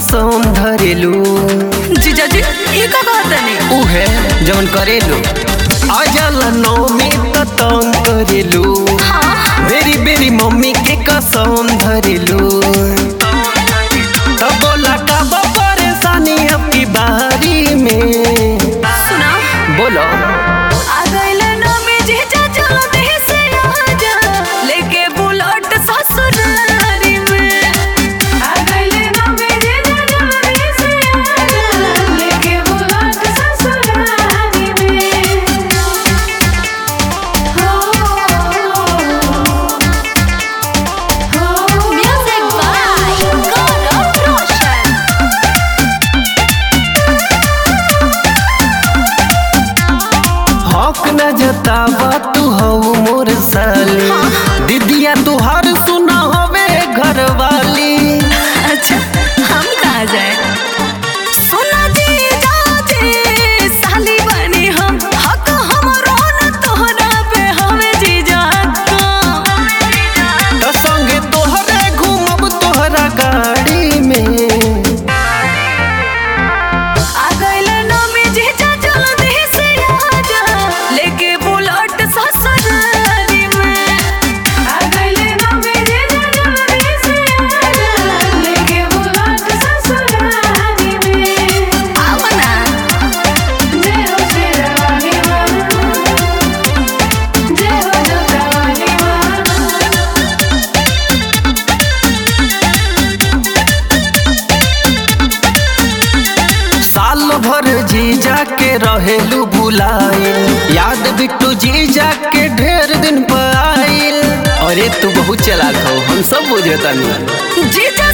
कसम धरेलू जीजा जी ई का कहतनी उहे जवन करेलू अजल नौमी त तंग करेलू बेरी बेरी मम्मी के कसम धरेलू तब बोला कब परेशानी आपकी बारी में सुना बोलो आ गइले ना में जीजा चलो देह से आजा लेके बुलेट ससुरारी में आ गइले ना में जीजा चलो देह से आजा लेके बुलेट ससुरारी में हो हो म्यूजिक बाय गौरव रोशन हक न जतावा तू हो मोर साली दीदिया तुहार सुना हवे घर वाली अच्छा हम कहाँ जाए सुना जी जाजे साली बनी हम हक हमरो न तोहरा पे हवे जी जाता त संगे तोहरे घूमब तोहरा गाड़ी में आ गइले ना में जी जा चलो देह से आजा लेके बुलेट ससुरारी में आ गइले ना में जी जा चलो देह से आजा लेके बुलेट ससुरारी में आवना जय हो शेरवानी माँ जय हो जोतावानी माँ साल भर जीजा के रहेलू बुलाए याद बिट्टू जीजा के ढेर दिन पर आइल अरे तू बहुत चलाक हो हम सब बुझे तनी जीजा